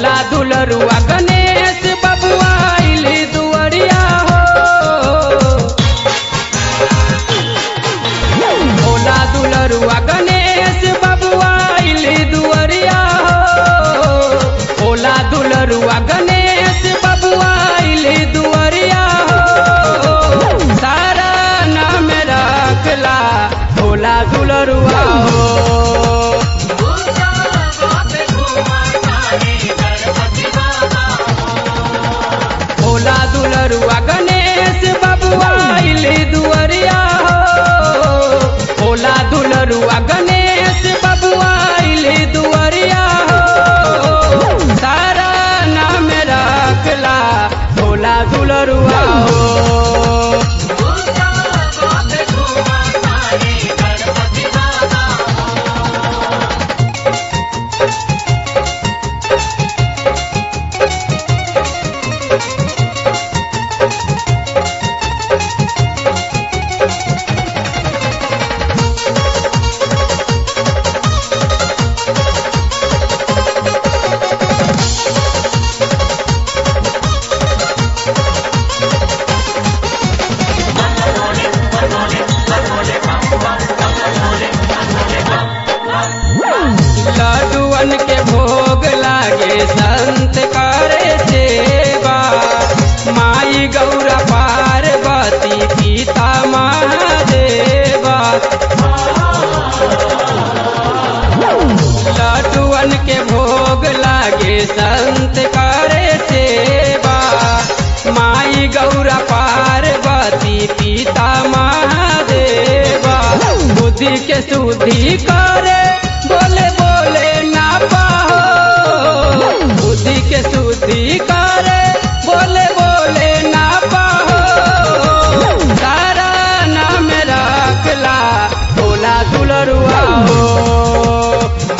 भोला दुलरुआ गणेश बबुआ आइली दुअरिया हो भोला दुलरुआ गणेश बबुआ आइली दुअरिया हो भोला दुलरुआ गणेश बबुआ आइली दुअरिया हो सारा नाम रखला भोला दुलरुआ हो भोला दुलरुआ गणेश बबुआ आइली दुअरिया हो भोला दुलरुआ गणेश बबुआ आइली दुअरिया हो सारा नाम रखला भोला दुलरुआ हो लड्डुअन के भोग लागे संत करे सेवा माई गौरा पार्वती पिता महादेवा लड्डुअन के भोग लागे संत करे सेवा माई गौरा पार्वती पिता महादेवा बुद्धि के शुद्धि करे बोले बोले ना पाहो बुद्धि के शुद्धि करे बोले बोले ना पाहो सारा नाम रखला भोला दुलरुआ हो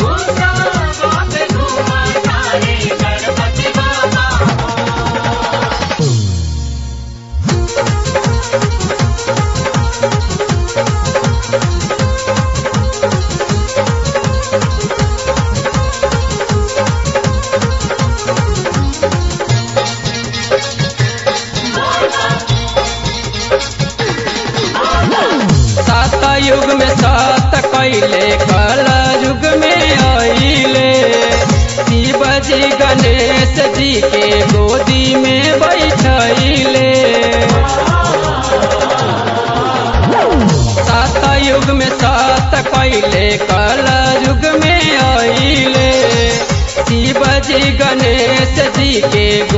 सात युग में सात कैले कल युग में आइले शिव जी गणेश जी के गोदी में बैठैले सात युग में सात कैले कल युग में आइले शिव जी गणेश जी के